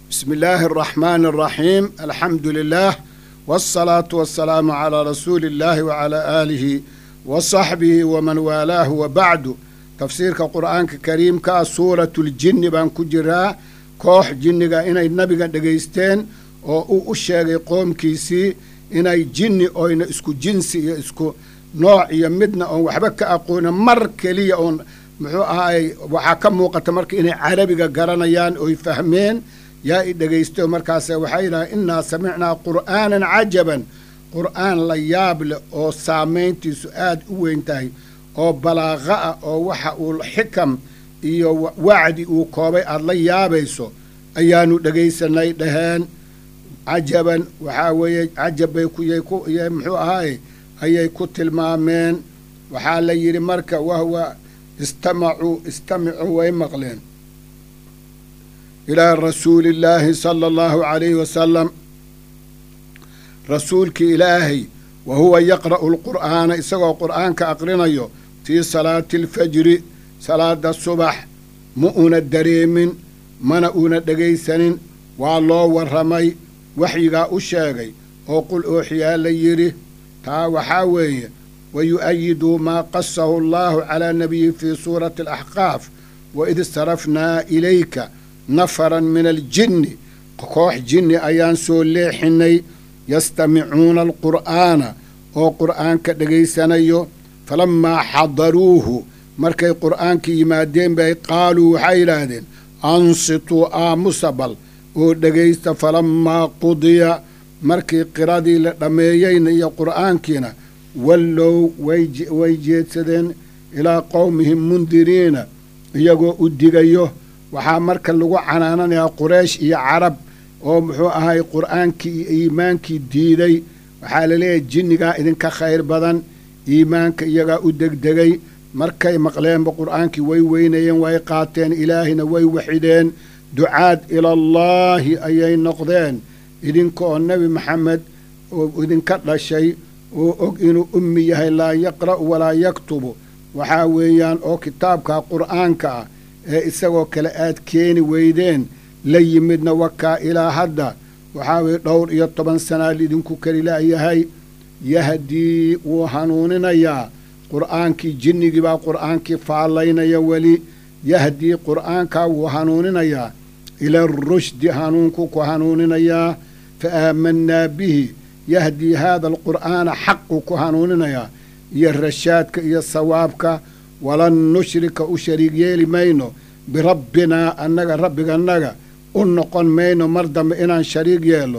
بسم الله الرحمن الرحيم الحمد لله والصلاة والسلام على رسول الله وعلى آله وصحبه ومن والاه وبعد تفسيرك قرآن كريم كا سورة الجن بان كجرا كوح جنغا إنay nabiga dhegaysteen oo uu u sheegay qoomkiisii inay jinni oyna isku jinsi iyo isku nooc iyo midna oon waxba ka aqoonin mar keliya oon muxuu ahaay waxaa ka muuqata marka inay carabiga garanayaan oy fahmeen yaa i dhegaysto markaase waxay yidhaha innaa samicnaa qur'aanan cajaban qur'aan la yaab leh oo saamayntiisu aad u weyn tahay oo balaaqa ah oo waxa uu xikam iyo wacdi uu koobay aada la yaabayso ayaanu dhegaysanay dhaheen cajaban waxaa weeye cajab bay kuyay ku y muxuu ahaaye ayay ku tilmaameen waxaa la yidhi marka wahwa istamacuu istamicuu way maqleen ilaa rasuuli illaahi sala allahu calayhi wasalam rasuulkii ilaahay wa huwa yaqra'u lqur'aana isagoo qur'aanka aqrinayo fii salaati alfajri salaada subax ma una dareemin mana una dhegaysanin waa loo warramay waxyigaa u sheegay oo qul ooxiyaa la yidhi taa waxaa weeye wa yu'ayidu maa qasahu allaahu calaa nabiyi fii suurati alaxqaaf waid sarafnaa ilayka nafaran min aljinni koox jinni ayaan soo leexinay yastamicuuna alqur'aana oo qur'aanka dhegaysanayo falammaa xadaruuhu markay qur'aankii yimaadeen bay qaaluu waxay yidhaahdeen ansituu aamusa bal oo dhegaysta falammaa qudiya markii qiradii la dhammeeyeyna iyo qur'aankiina wallow way jeedsadeen ilaa qowmihim mundiriina iyagoo u digayo waxaa marka lagu canaananayaa quraysh iyo carab oo muxuu ahay qur'aankii iyo iimaankii diiday waxaa laleeyahay jinnigaa idinka khayr badan iimaanka iyagaa u degdegay markay maqleenba qur'aankii way weynayeen way qaateen ilaahina way waxideen ducaad ilallaahi ayay noqdeen idinka oo nebi maxamed oo idinka dhashay oo og inuu ummi yahay laa yaqra'u walaa yaktubu waxaa weeyaan oo kitaabka qur'aanka ah ee isagoo kale aad keeni weydeen la yimidna wakaa ilaa hadda waxaa weye dhowr iyo toban sanaa lidinku kelilaayahay yahdii wuu hanuuninayaa qur'aankii jinnigii baa qur'aankii faallaynaya weli yahdii qur'aankaa wuu hanuuninayaa ila arushdi hanuunkuu ku hanuuninayaa fa aamanaa bihi yahdii haada alqur'aana xaquu ku hanuuninayaa iyo rashaadka iyo sawaabka walan nushrika u shariig yeeli mayno birabbinaa annaga rabbigannaga u noqon mayno mar dambe inaan shariig yeelno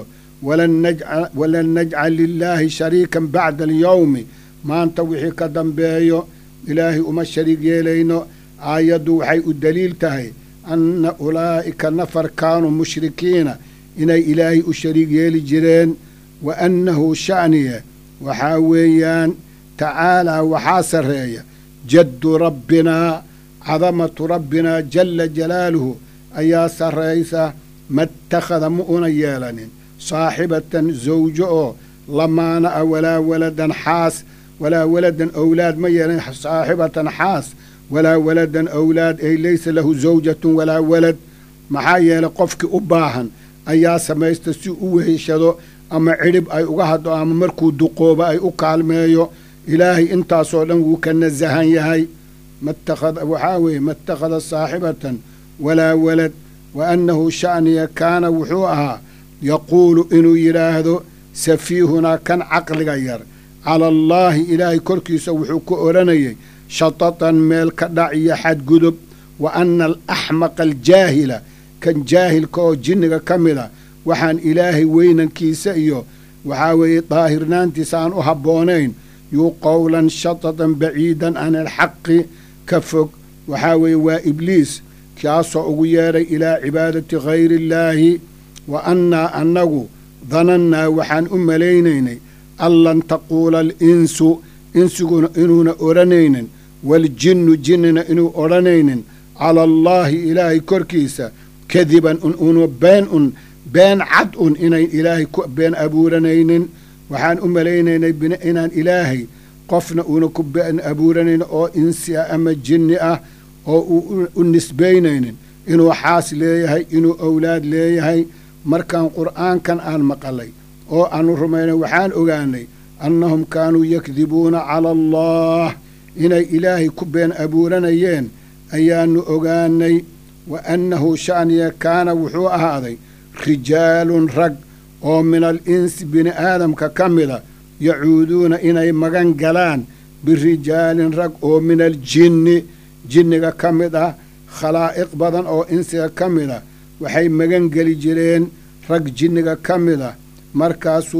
walan najcal lilaahi shariikan bacda alyowmi maanta wixii ka dambeeyo ilaahay uma shariig yeelayno aayaddu waxay u daliil tahay anna ulaa'ika nafar kaanuu mushrikiina inay ilaahay u shariig yeeli jireen wa annahu sha'niye waxaa weeyaan tacaalaa waxaa sarreeya jaddu rabbinaa cadamatu rabbinaa jalla jalaaluhu ayaa sarraysa matakhada ma una yeelanin saaxibatan zawjo oo lamaana a walaa waladan xaas walaa waladan owlaad ma yeelanin saaxibatan xaas walaa waladan owlaad ay laysa lahu zawjatun walaa walad maxaa yeelay qofkii u baahan ayaa samaysta si u weheshado ama cidhib ay uga haddo ama markuu duqoobo ay u kaalmeeyo ilaahay intaasoo dhan wuu ka nasahan yahay waxaa weeye matakhada saaxibatan walaa walad wa annahu sha'niya kaana wuxuu ahaa yaquulu inuu yidhaahdo safiihunaa kan caqliga yar cala allaahi ilaahay korkiisa wuxuu ku odhanayay shatatan meel ka dhac iyo xadgudub wa anna alaxmaqa aljaahila kan jaahilka oo jinniga ka mid a waxaan ilaahay weynankiisa iyo waxaa weeye daahirnaantiisa aan u habboonayn yuu qowlan shatatan baciidan can alxaqi ka fog waxaa weeye waa ibliis kaasoo ugu yeedhay ilaa cibaadati hayri illaahi wa annaa annagu danannaa waxaan u malaynaynay an lan taquula alinsu insiguna inuuna odhanaynin waaljinnu jinnina inuu odhanaynin cala allaahi ilaahay korkiisa kadiban un una been un been cad un inayn ilaahay ku been abuuranaynin waxaan u malaynaynay inaan ilaahay qofna uuna ku been abuuranayn oo insi ah ama jinni ah oo uu u nisbaynaynin inuu xaas leeyahay inuu owlaad leeyahay markaan qur'aankan aan maqalay oo aanu rumaynay waxaan ogaanay annahum kaanuu yakdibuuna cala allah inay ilaahay ku been abuuranayeen ayaannu ogaanay wa annahu sha'niya kaana wuxuu ahaaday rijaalun rag oo min al insi bini aadamka ka mida yacuuduuna inay magan galaan birijaalin rag oo min aljinni jinniga ka mid ah khalaa'iq badan oo insiga ka mid a waxay magan geli jireen rag jinniga ka mid ah markaasuu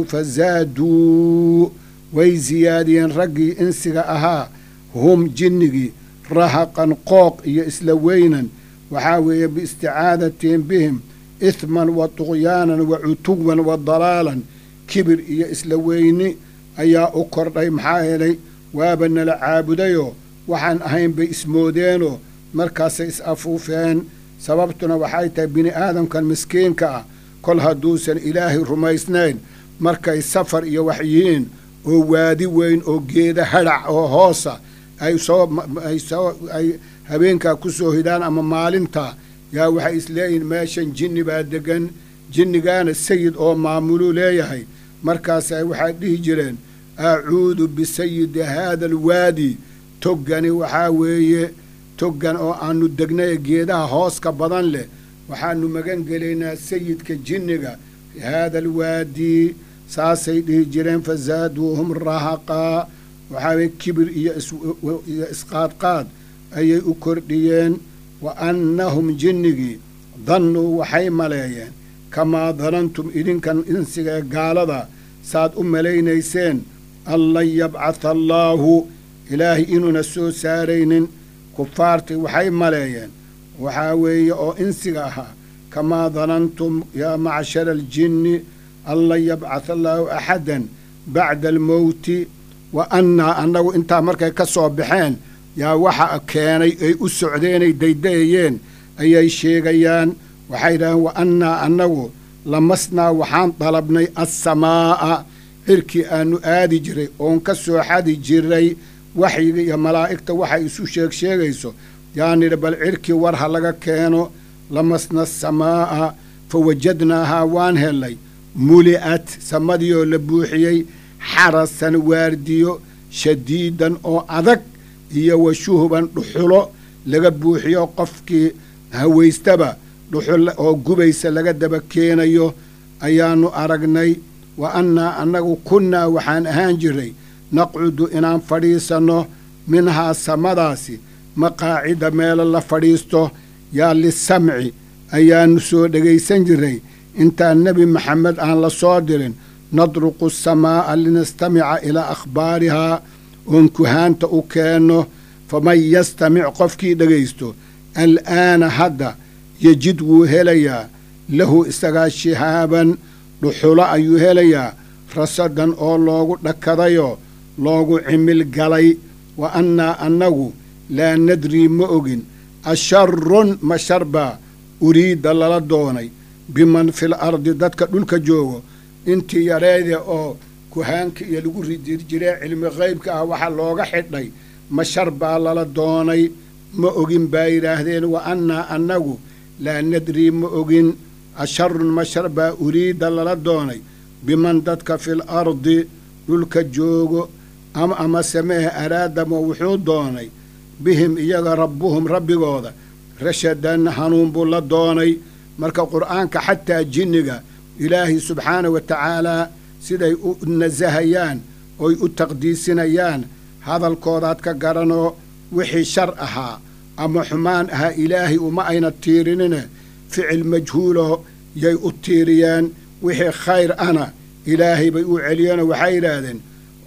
fasaaduu way siyaadiyeen raggii insiga ahaa hum jinnigii rahaqan qooq iyo isla weynan waxaa weeye biisticaadatin bihim ihman wa tuqyaanan wa cutuwan wa dalaalan kibir iyo isla weyni ayaa u kordhay maxaa yeelay waaba nala caabudayoo waxaan ahayn bay ismoodeenoo markaasay is afuufeen sababtuna waxay tahay bini aadamkan miskiinka ah kol hadduusan ilaahay rumaysnayn markay safar iyo wax yihiin oo waadi weyn oo geeda hadhac oo hoosa ay soo ay soo ay habeenkaa ku soo hidaan ama maalintaa yaa waxay isleeyihiin meeshan jinni baa degan jinnigaana sayid oo maamuluu leeyahay markaasay waxay dhihi jireen acuudu bisayidi haada alwaadi toggani waxaa weeye toggan oo aannu degnay ee geedaha hooska badan leh waxaannu magan gelaynaa sayidka jinniga haada alwaadi saasay dhihi jireen fasaaduuhum rahaqaa waxaaweye kibir iyo iyo isqaadqaad ayay u kordhiyeen wa annahum jinnigii dannuu waxay maleeyeen kamaa danantum idinkan insiga ee gaalada saad u malaynayseen an lan yabcatha allaahu ilaahay inuuna soo saaraynin kufaartii waxay maleeyeen waxaa weeye oo insiga ahaa kamaa danantum yaa macshara aljinni an lan yabcatha allaahu axadan bacda almowti wa annaa annagu intaa markay ka soo baxeen yaa waxa keenay ay u socdeenay daydayayeen ayay sheegayaan waxay yidhaaheen wa annaa annagu lamasnaa waxaan dalabnay assamaa'a cirkii aannu aadi jiray oon ka soo xadi jiray waxyiga iyo malaa'igta waxay isu sheeg sheegayso yaan nidhi bal cirkii war ha laga keeno lamasna asamaa'a fa wajadnaahaa waan hellay muli'at samadiioo la buuxiyey xarasan waardiyo shadiidan oo adag iyo wa shuhban dhuxulo laga buuxiyo qofkii hawaystaba dhuxul oo gubaysa laga daba keenayo ayaannu aragnay wa annaa annagu kunnaa waxaan ahaan jiray naqcudu inaan fadhiisanno minhaa samadaasi maqaacida meelo la fadhiisto yaa lisamci ayaannu soo dhegaysan jiray intaan nebi maxamed aan la soo dirin nadruqu samaa'a linastamica ilaa akhbaarihaa oon kuhaanta u keenno faman yastamic qofkii dhegaysto al'aana hadda yejid wuu helayaa lahu isagaa shihaaban dhuxulo ayuu helayaa rasadan oo loogu dhakadayoo loogu cimil galay wa annaa annagu laa nadrii ma ogin asharun ma sharbaa uriidda lala doonay biman fil ardi dadka dhulka joogo intii yareede oo kuhaanka iyo lagu ridir jiree cilmi qaybka ah waxa looga xidhay ma shar baa lala doonay ma ogin baa yidhaahdeen wa annaa annagu laa nadrii ma ogin asharun ma shar baa uriidda lala doonay biman dadka fil ardi dhulka joogo ama ama sameehe araadama wuxuu doonay bihim iyaga rabbuhum rabbigooda rashadan hanuun buu la doonay marka qur'aanka xataa jinniga ilaahay subxaana wa tacaalaa siday u nasahayaan oy u taqdiisinayaan hadalkoodaad ka garanoo wixii shar ahaa ama xumaan ahaa ilaahay uma ayna tiirinine ficil majhuulo yay u tiiriyeen wixii khayr ana ilaahay bay u celiyeenoo waxay yidhaahdeen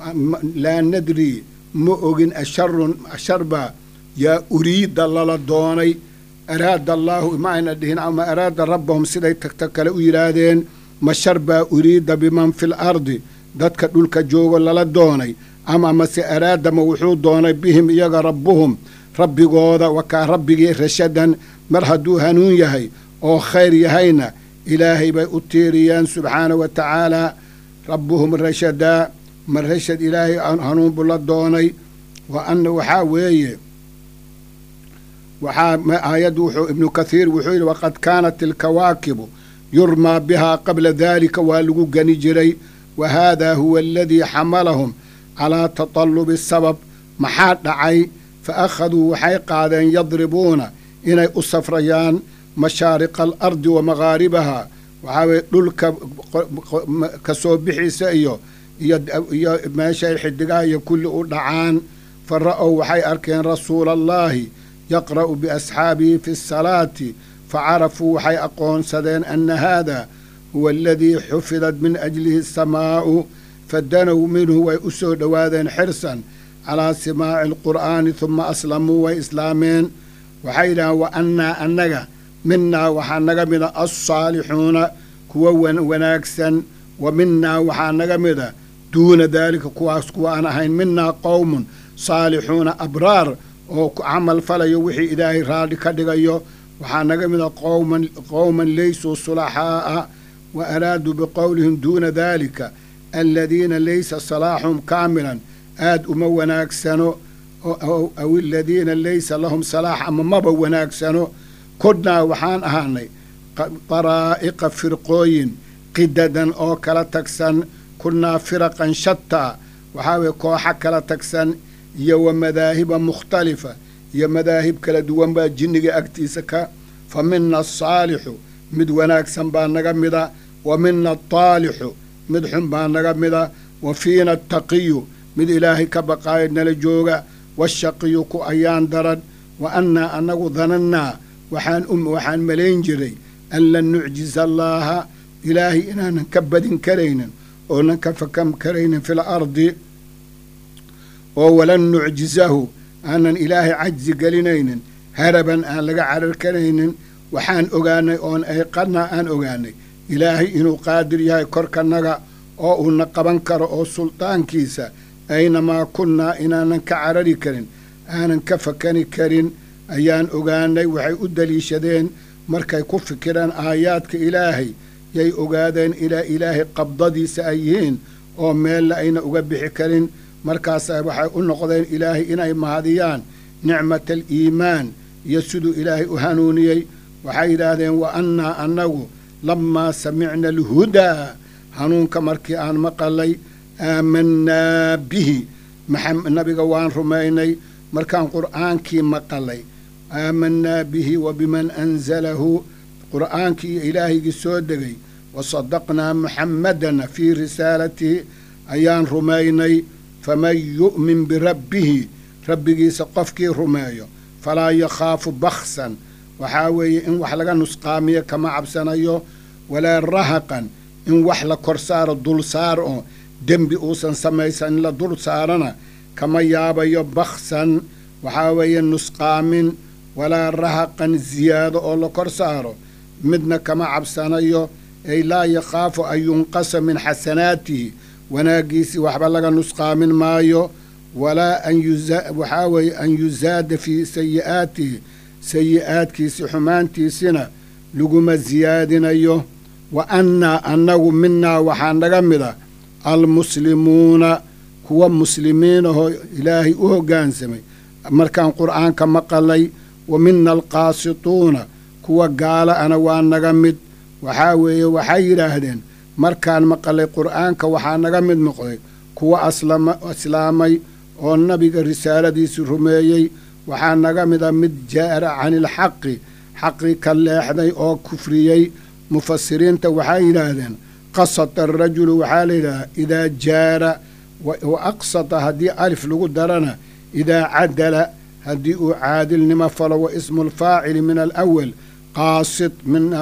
laa nadrii ma ogin asharun asharbaa yaa uriidda lala doonay araada allaahu ma ayna dhihin ama araada rabbahum siday tagta kale u yidhaahdeen ma shar baa uriidda biman fil ardi dadka dhulka joogo lala doonay ama mase araadama wuxuu doonay bihim iyaga rabbuhum rabbigooda wakaa rabbigii rashadan mar hadduu hanuun yahay oo khayr yahayna ilaahay bay u tiiriyeen subxaana wa tacaalaa rabbuhum rashadaa ma rashad ilaahay hanuun buu la doonay wa anna waxaa weeye waxaa aayaddu wuxuu ibnu kathiir wuxuu yidhi waqad kaanat ilkawaakibu yurmaa bihaa qabla daalika waa lagu gani jiray wa haadaa huwa aladii xamalahum calaa tatalubi sabab maxaa dhacay fa akhaduu waxay qaadeen yadribuuna inay u safrayaan mashaariqa alardi wa maghaaribaha waxaa weye dhulka ka soo bixiisa iyo iyo meeshay xidigaha iyo kulli u dhacaan fa ra'ow waxay arkeen rasuula allaahi yaqra'u biasxaabihi fi salaati facarafuu waxay aqoonsadeen ana haada huwa aladii xufidat min ajlihi asamaa'u fadanow minhu way u soo dhowaadeen xirsan calaa simaaci alqur'aani huma aslamuu way islaameen waxay yidhahaan wa annaa annaga minaa waxaa naga mida alsaalixuuna kuwa wanaagsan wa minaa waxaa naga mida duuna daalika kuwaas kuwa aan ahayn minaa qowmun saalixuuna abraar oo ku camal falayo wixii ilaahay raadhi ka dhigayo waxaa naga mida qowman qowman laysuu sulaxaa'a wa araaduu biqowlihim duuna daalika aladiina laysa salaaxuhum kaamilan aad uma wanaagsano aw aladiina laysa lahum salaax ama maba wanaagsano kodnaa waxaan ahaanay daraa'iqa firqooyin qidadan oo kala tagsan kunnaa firaqan shataa waxaa weye kooxa kala tagsan iyo wa madaahiba mukhtalifa iyo madaahib kala duwan baa jinniga agtiisa ka fa mina asaalixu mid wanaagsan baa naga mida wa mina ataalixu mid xun baa naga mida wa fiina ataqiyu mid ilaahay ka baqaayo nala jooga washaqiyu ku ayaan daran wa annaa annagu danannaa waxaan waxaan malayn jiray an lan nucjiza allaaha ilaahay inaanan ka badin karaynin oonan ka fakam karaynin fi lardi oo walan nucjizahu aanan ilaahay cajzi gelinaynin haraban aan laga carar karaynin waxaan ogaanay oon ayqanaa aan ogaanay ilaahay inuu qaadir yahay korkanaga oo uuna qaban karo oo suldaankiisa aynamaa kunnaa inaanan ka carari karin aanan ka fakani karin ayaan ogaanay waxay u daliishadeen markay ku fikireen aayaadka ilaahay yay ogaadeen ilaa ilaahay qabdadiisa ay yihiin oo meella ayna uga bixi karin markaasa waxay u noqdeen ilaahay inay mahadiyaan nicmata aliimaan iyo siduu ilaahay u hanuuniyey waxay yidhaahdeen wa annaa annagu lammaa samicna alhudaa hanuunka markii aan maqalay aamanaa bihi nabiga waan rumaynay markaan qur'aankii maqalay aamanaa bihi wa biman anzalahu qur'aankii iyo ilaahaygii soo degay wa sadaqnaa muxammadan fii risaalatihi ayaan rumaynay faman yu'min birabbihi rabbigiisa qofkii rumeeyo falaa yakhaafu baksan waxaa weeye in wax laga nusqaamiyo kama cabsanayo walaa rahaqan in wax la kor saaro dul saar oo dembi uusan samaysan in la dul saarana kama yaabayo baksan waxaa weeye nusqaamin walaa rahaqan ziyaado oo la kor saaro midna kama cabsanayo ay laa yakhaafu an yunqasa min xasanaatihi wanaaggiisii waxba laga nusqaamin maayo walaa an waxaa weeye an yusaada fii sayi'aatihi sayi'aadkiisi xumaantiisina laguma siyaadinayo wa annaa annagu minaa waxaa naga mida almuslimuuna kuwa muslimiinahoo ilaahay u hoggaansamay markaan qur'aanka maqalay wa mina alqaasituuna kuwa gaala ana waa naga mid waxaa weeye waxay yidhaahdeen markaan maqalay qur'aanka waxaa naga mid noqday kuwa islaamay oo nabiga risaaladiisi rumeeyey waxaa naga mida mid jaara cani ilxaqi xaqi ka leexday oo kufriyey mufasiriinta waxay yidhaahdeen qasata arajulu waxaa la yidhahdaa idaa jaara wa aqsata haddii alif lagu darana idaa cadala haddii uu caadilnimo falo wa ismu alfaacili min alawal qaasit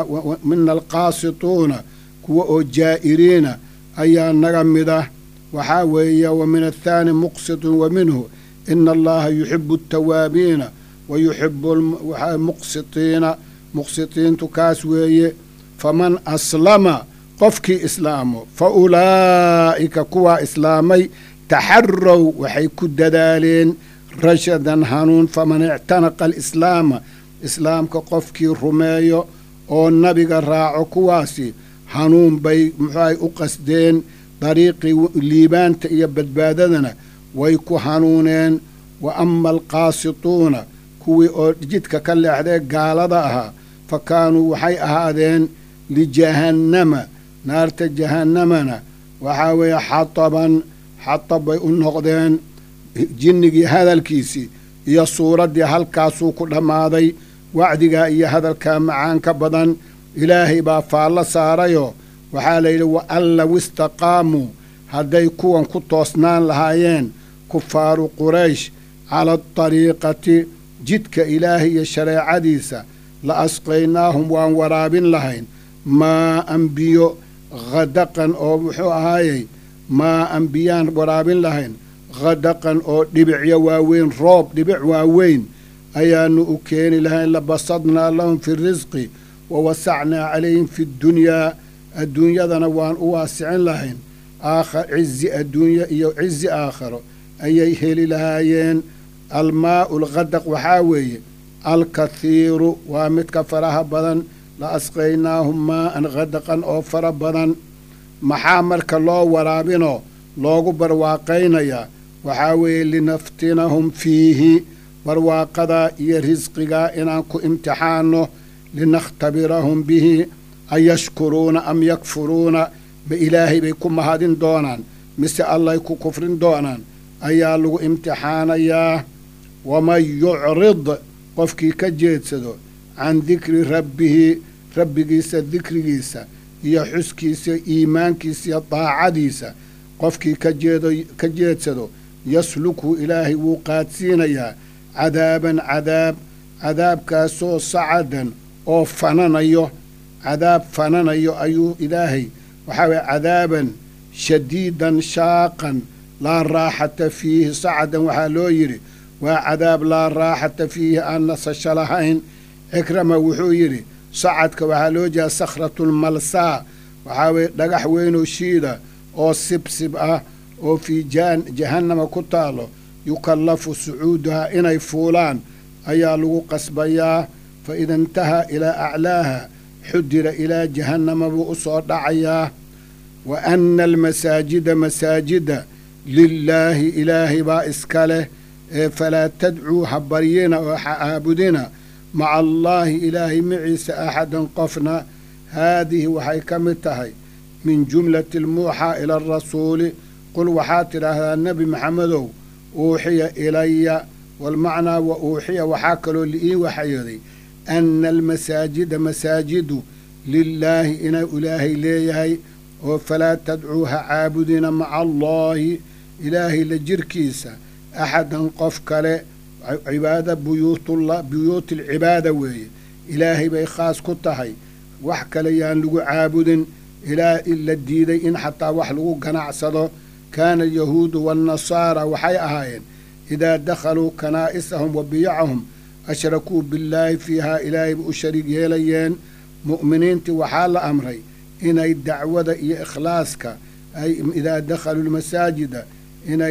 mina alqaasituuna kuwa oo jaa'iriina ayaa naga mida waxaa weeye wa min athaani muqsitun wa minhu ina allaha yuxibu altawaabiina wa yuxibu muqsitiina muqsitiintu kaas weeye faman aslama qofkii islaamo fa ulaa'ika kuwaa islaamay taxarow waxay ku dadaaleen rashadan hanuun faman ictanaqa alislaama islaamka qofkii rumeeyo oo nabiga raaco kuwaasi hanuun bay muxuahay u qasdeen dariiqii liibaanta iyo badbaadadana way ku hanuuneen wa ama alqaasituuna kuwii oo jidka ka leexdee gaalada ahaa fa kaanuu waxay ahaadeen lijahannama naarta jahannamana waxaa weeye xataban xatab bay u noqdeen jinnigii hadalkiisii iyo suuraddii halkaasuu ku dhammaaday wacdigaa iyo hadalkaa macaanka badan ilaahay baa faallo saarayoo waxaa layidhi wa an low istaqaamuu hadday kuwan ku toosnaan lahaayeen kufaaru quraysh cala adariiqati jidka ilaahay iyo shareecadiisa la asqaynaahum waan waraabin lahayn maa an biyo khadaqan oo muxuu ahaayey maa an biyaan waraabin lahayn khadaqan oo dhibicyo waaweyn roob dhibic waaweyn ayaannu u keeni lahayn labasadnaa lahum fi risqi wa wasacnaa calayhim fi ddunyaa adduunyadana waan u waasicin lahayn cizi adduunye iyo cizi aakharo ayay heli lahaayeen almaa'u alkhadaq waxaa weeye alkathiiru waa midka faraha badan la asqaynaahum maa'an khadaqan oo fara badan maxaa marka loo waraabinoo loogu barwaaqaynayaa waxaa weeye linaftinahum fiihi barwaaqadaa iyo risqigaa inaan ku imtixaanno linakhtabirahum bihi ayashkuruuna am yakfuruuna ma ilaahay bay ku mahadin doonaan mise allay ku kufrin doonaan ayaa lagu imtixaanayaa waman yucrid qofkii ka jeedsado can dikri rabbihi rabbigiisa dikrigiisa iyo xuskiisa iimaankiisa iyo daacadiisa qofkii ka jeedsado yaslukhu ilaahay wuu qaadsiinayaa cadaaban cadaab cadaabkaasoo sacadan oo fananayo cadaab fananayo ayuu ilaahay waxaa weye cadaaban shadiidan shaaqan laa raaxata fiihi sacadan waxaa loo yidhi waa cadaab laa raaxata fiihi aan nasasho lahayn cikrama wuxuu yidhi sacadka waxaa loo jeeda sakhratulmalsaa waxaa weye dhagax weynoo shiida oo sibsib ah oo fii jahannama ku taalo yukallafu sucuuduhaa inay fuulaan ayaa lagu qasbayaa fa ida intahaa ilaa aclaaha xudira ilaa jahannama buu u soo dhacayaa wa anna almasaajida masaajida lilaahi ilaahay baa iska leh ee falaa tadcuu ha baryina oo ha caabudina maca allaahi ilaahay maciisa axadan qofna haadihi waxay ka mid tahay min jumlati almuuxaa ila arasuuli qul waxaad tidhaahdaa nebi maxamedow uuxiya ilaya walmacnaa wa uuxiya waxaa kaloo liii waxayooday anna almasaajida masaajidu lilaahi inuu ilaahay leeyahay oo falaa tadcuu ha caabudina maca allaahi ilaahay la jirkiisa axadan qof kale cibaada buyuutullah buyuuti alcibaada weeye ilaahay bay khaas ku tahay wax kale yaan lagu caabudin ilaa la diiday in xataa wax lagu ganacsado kaana alyahuudu waannasaara waxay ahaayeen idaa dakhaluu kanaa'isahum wa biyacahum ashrakuu billaahi fiihaa ilaahayba u shariig yeelayeen mu'miniintii waxaa la amray inay dacwada iyo ikhlaaska ay idaa dakhaluu lmasaajida inay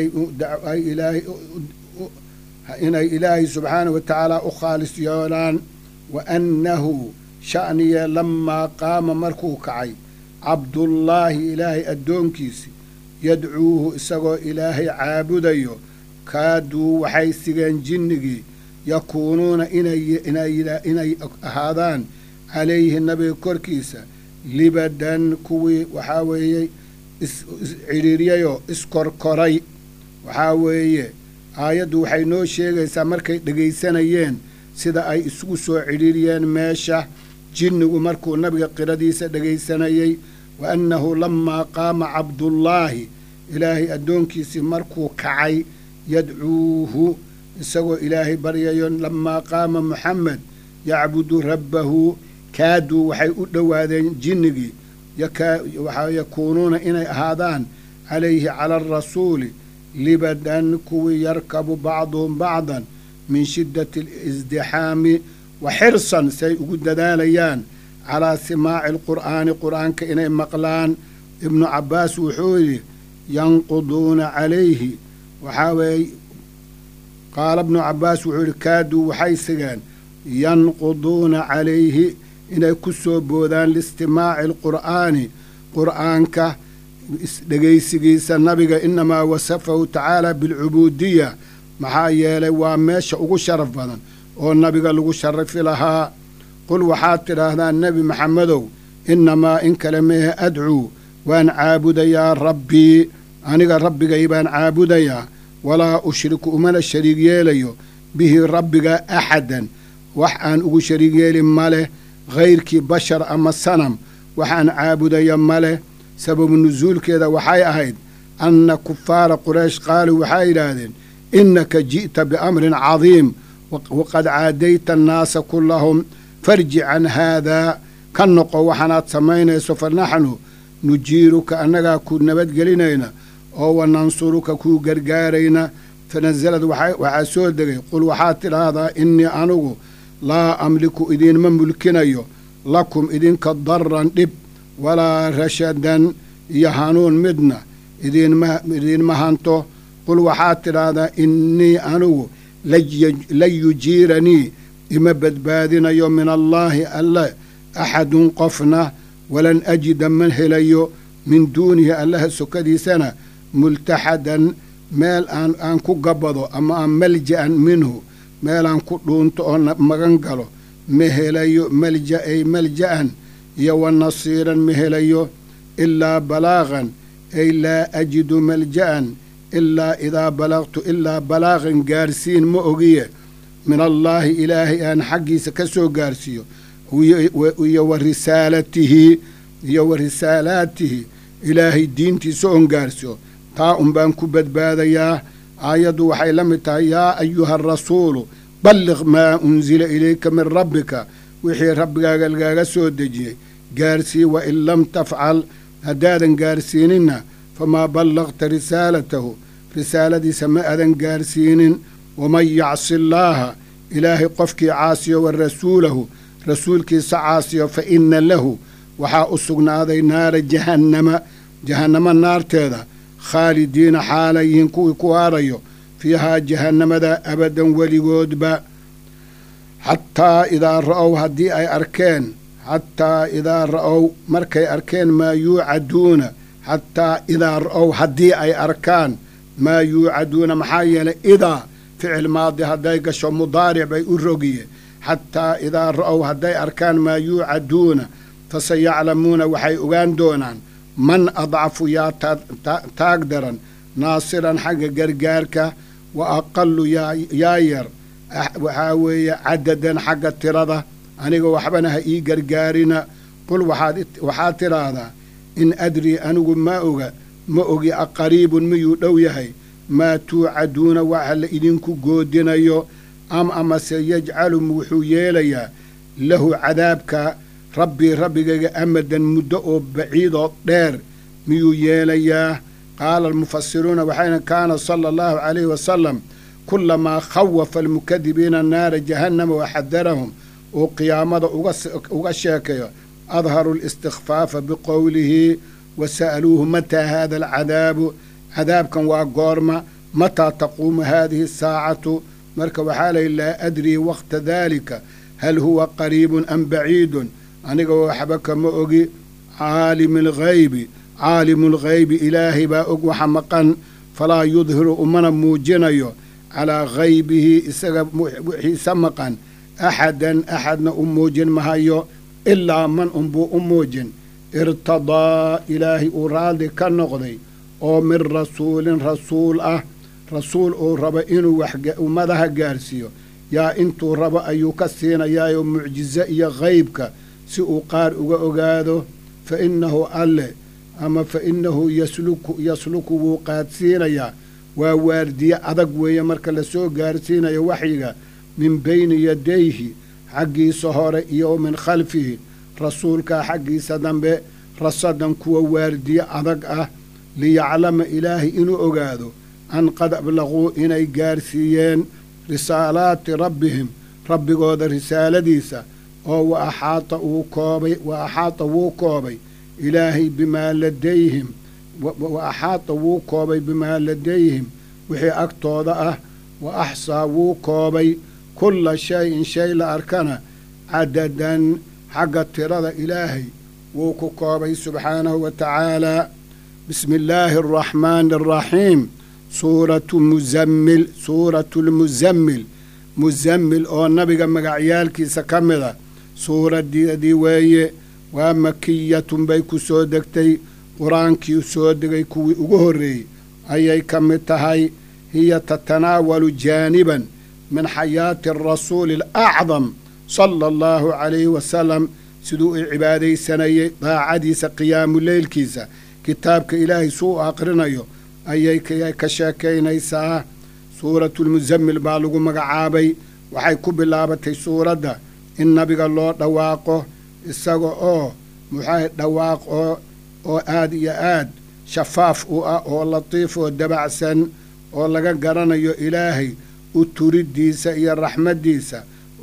inay ilaahay subxaanah wa tacaala u khaalis yeelaan wa annahu sha'niye lamaa qaama markuu kacay cabdullaahi ilaahay addoonkiisi yadcuuhu isagoo ilaahay caabudayo kaaduu waxay sigeen jinnigii yakuunuuna inay ahaadaan calayhi nabiga korkiisa libadan kuwii waxaa weeye iscidhiiryayoo iskorkoray waxaa weeye aayaddu waxay noo sheegaysaa markay dhegaysanayeen sida ay isugu soo cidhiiriyeen meesha jinnigu markuu nabiga qiradiisa dhegaysanayey wa annahu lamaa qaama cabdullaahi ilaahay addoonkiisii markuu kacay yadcuuhu isagoo ilaahay baryayo lamaa qaama muxamed yacbudu rabbahu kaaduu waxay u dhowaadeen jinnigii waxaa yakuunuuna inay ahaadaan calayhi cala arasuuli libadan kuwii yarkabu bacduhum bacdan min shiddati alisdixaami wa xirsan say ugu dadaalayaan calaa simaaci alqur'aani qur'aanka inay maqlaan ibnu cabbaas wuxuu yidhi yanquduuna calayhi waxaa weeye qaala ibnu cabbaas wuxuu yidhi kaaduu waxay sigeen yanquduuna calayhi inay ku soo boodaan liistimaaci alqur'aani qur'aanka dhegaysigiisa nabiga inamaa wasafahu tacaala bilcubuudiya maxaa yeelay waa meesha ugu sharaf badan oo nabiga lagu sharafi lahaa qul waxaad tidhaahdaa nebi maxamedow innamaa in kale meehe adcuu waan caabudayaa rabbii aniga rabbigay baan caabudayaa walaa ushriku umana shariig yeelayo bihi rabbiga axadan wax aan ugu shariig yeelin ma leh hayrkii bashar ama sanam waxaan caabudaya ma leh sababu nusuulkeeda waxay ahayd anna kufaara quraysh qaaluu waxay yidhaahdeen innaka ji'ta biamrin cadiim waqad caadayta annaasa kullahum farji can haadaa ka noqo waxaanaad samaynayso fa naxnu nujiiruka annagaa ku nabadgelinayna oo wa nansuruka kuu gargaarayna fa nasalad waxaa soo degay qul waxaad tidhaahdaa innii anugu laa amliku idiinma mulkinayo lakum idinka daran dhib walaa rashadan iyo hanuun midna idiinma hanto qul waxaad tidhaahdaa innii anugu lan yujiiranii ima badbaadinayo min allaahi alle axadun qofna walan ajida ma helayo min duunihi allaha sokadiisana multaxadan meel aan aan ku gabbado ama aan malja'an minhu meelaan ku dhuunto oo magan galo ma helayo malja ay malja'an iyo wa nasiiran ma helayo ilaa balaaqan ay laa ajidu malja'an ilaa idaa balaqtu ilaa balaaqan gaarsiin ma ogiye min allaahi ilaahay aan xaggiisa ka soo gaarsiiyo iyo wa risaalatihi iyo wa risaalaatihi ilaahay diintiisa oon gaarsiyo taa un baan ku badbaadayaa aayaddu waxay la mid tahay yaa ayuha arasuulu balliq maa unsila ilayka min rabbika wixii rabbigaaga lagaaga soo dejiyey gaarsii wa in lam tafcal haddaadan gaarsiininna famaa ballaqta risaalatahu risaaladiisa ma adan gaarsiinin waman yacsi allaaha ilaahay qofkii caasiyo wa rasuulahu rasuulkiisa caasiyo fa inna lahu waxaa u sugnaaday naara jahannama jahannamo naarteeda khaalidiina xaalayihiin kuwii ku haarayo fiihaa jahannamada abadan weligoodba xataa idaa ra'ow haddii ay arkeen xataa idaa ra'ow markay arkeen maa yuucaduuna xataa idaa ra'ow haddii ay arkaan maa yuucaduuna maxaa yeelay idaa ficil maadi hadday gasho mudaaric bay u rogiye xataa idaa ra'ow hadday arkaan maa yuucaduuna faseyaclamuuna waxay ogaan doonaan man adcafu yaa taag daran naasiran xagga gargaarka wa aqalu yaa yar waxaa weeye cadadan xagga tirada aniga waxbana ha ii gargaarina qul waxaad tidhaahdaa in adrii anigu ma oga ma ogi aqariibun miyuu dhow yahay maa tuucaduuna waxa la idinku goodinayo am amase yajcalu wuxuu yeelayaa lahu cadaabka rabbii rabbigayga amadan muddo oo baciidoo dheer miyuu yeelayaa qaala almufasiruuna waxayna kaana sala allahu calayhi wasalam kulamaa khawafa almukadibiina naara jahannama waxadarahum uu qiyaamada uga sheekayo adharu listikfaafa biqowlihi wa sa'aluuhu mataa haada alcadaabu cadaabkan waa goorma mataa taquumu haadihi asaacatu marka waxaa layihi laa adrii waqta daalika hal huwa qariibun am baciidun aniga waxba kama ogi caalimi alghaybi caalimu lghaybi ilaahay baa og waxa maqan falaa yudhiru umana muujinayo calaa haybihi isaga wixiisa maqan axadan axadna u muujin mahayo ilaa man unbuu u muujin irtadaa ilaahay uu raalli ka noqday oo min rasuulin rasuul ah rasuul uu rabo inuu wax ummadaha gaarsiiyo yaa intuu rabo ayuu ka siinayaayoo mucjiso iyo haybka si uu qaar uga ogaado fa innahu alle ama fa innahu yasluku yasluku wuu qaadsiinayaa waa waardiye adag weeye marka lasoo gaarsiinayo waxyiga min bayni yadayhi xaggiisa hore iyo min khalfihi rasuulkaa xaggiisa dambe rasadan kuwa waardiye adag ah liyaclama ilaahay inuu ogaado an qad ablaquu inay gaarsiiyeen risaalaati rabbihim rabbigooda risaaladiisa oo wa axaata wuu koobay wa axaata wuu koobay ilaahay bimaa ladayhim wa axaata wuu koobay bimaa ladayhim wixii agtooda ah wa axsaa wuu koobay kulla shay-in shay la arkana cadadan xagga tirada ilaahay wuu ku koobay subxaanahu wa tacaalaa bismi illaahi araxmaani araxiim suuratu muzammil suuratu lmuzammil musammil oo nabiga magacyaalkiisa ka mida suuraddeedii weeye waa makiyatun bay ku soo degtay qur-aankii soo degay kuwii ugu horreeyey ayay ka mid tahay hiya tatanaawalu jaaniban min xayaati arasuuli alacdam sala allahu calayhi wasalam siduu u cibaadaysanayay daacadiisa qiyaamuleylkiisa kitaabka ilaahay suu u aqrinayo ayay ka sheekaynaysaa suuratulmusammil baa lagu magacaabay waxay ku bilaabatay suuradda in nabiga loo dhawaaqo isaga oo muxaa dhawaaq oo oo aad iyo aad shafaaf u ah oo latiif oo dabacsan oo laga garanayo ilaahay u turiddiisa iyo raxmaddiisa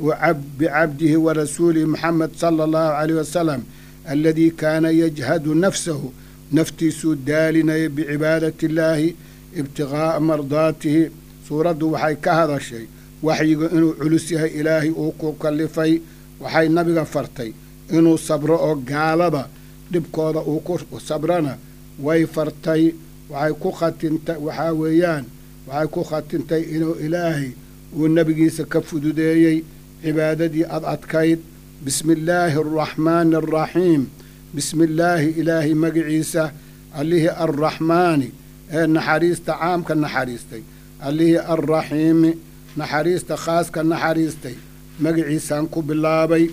bicabdihi wa rasuulihi moxamed sala allahu caleyh wasalam aladii kaana yajhadu nafsahu naftiisuu daalinaya bicibaadati illaahi ibtiqaa'a mardaatihi suuraddu waxay ka hadashay waxyiga inuu culus yahay ilaahay uu ku kallifay waxay nabiga fartay inuu sabro oo gaalada dhibkooda uu ku sabrana way fartay waxay ku khatintay waxaa weeyaan waxay ku khatintay inuu ilaahay uu nebigiisa ka fududeeyey cibaadadii ad adkayd bismi illaahi araxmaani araxiim bismi illaahi ilaahay magiciisa allihii arraxmaani ee naxariista caamka naxariistay allihii arraxiimi naxariista khaaska naxariistay magiciisaan ku bilaabay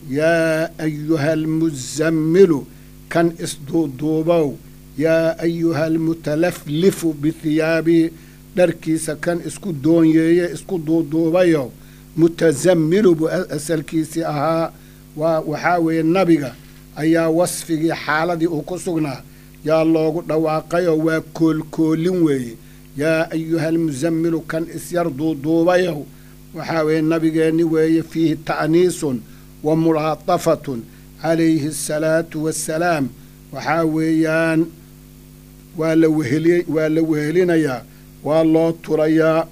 yaa ayuha almusammilu kan isduuduubow yaa ayuha almutalaflifu bihiyaabihi dharkiisa kan isku doonyeeye isku duuduubayo mutasammilu buu asalkiisii ahaa waa waxaa weeye nabiga ayaa wasfigii xaaladii uu ku sugnaa yaa loogu dhawaaqayoo waa koolkoolin weeye yaa ayuha almusammilu kan isyar duuduubayow waxaa weeye nabigeenni weeye fiihi ta'niisun wa mulaatafatun calayhi asalaatu wassalaam waxaa weeyaan waa la weheli waa la wehelinayaa waa loo turayaa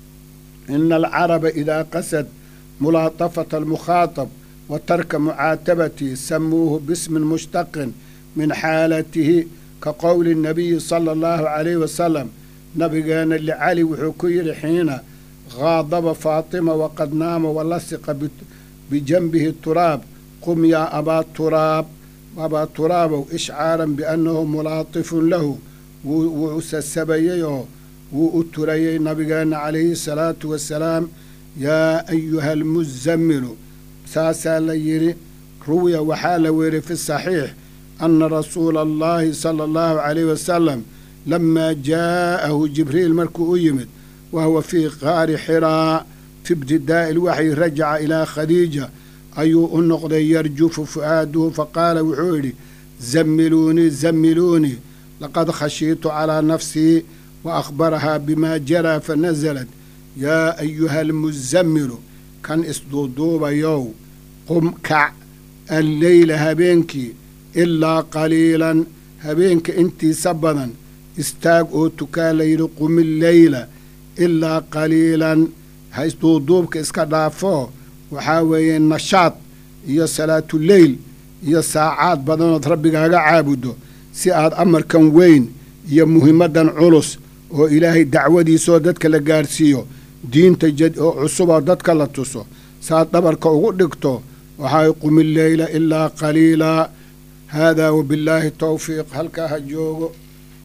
ina alcaraba idaa qasad mulaatafata almukhaatab wa tarka mucaatabatihi samuuhu bismin mushtaqin min xaalatihi ka qowli nabiyi sala allahu calayhi wasalam nabigeenna licali wuxuu ku yidhi xiina haadaba faatima waqad naama walasiqa bijanbihi turaab qum yaa abaa turaab abaa turaabow ishcaaran biannahu mulaatifun lahu wuu sasabayey oo wuu u turayey nabigeenna calayhi salaatu wassalaam yaa ayuha almusammilu saasaa la yidhi ruwiya waxaa la weeriy fi saxiix ana rasuula allahi sala allahu calayhi wasalam lamaa jaa'ahu jibriil markuu u yimid wa huwa fii qaari xiraa fi ibtidaa'i ilwaxyi rajaca ilaa khadiija ayuu u noqday yarjufu fu'aaduhu faqaala wuxuu yidhi zammiluunii zammiluunii laqad khashiitu calaa nafsii wa akhbarahaa bimaa jaraa fanasalat yaa ayuha almusammilu kan isduuduubayow qum kac alleyla habeenkii ilaa qaliilan habeenka intiisa badan istaag oo tukaa layidhi qumilleyla ilaa qaliilan ha isduuduubka iska dhaafoo waxaa weeye nashaad iyo salaatuleyl iyo saacaad badanood rabbigaaga caabudo si aad amarkan weyn iyo muhimaddan culus oo ilaahay dacwadiisaoo dadka la gaadhsiiyo diinta oo cusuboo dadka la tuso saad dhabarka ugu dhigto waxay qumilleyla ilaa qaliilaa haadaa wabillaahi towfiiq halkaa ha joogo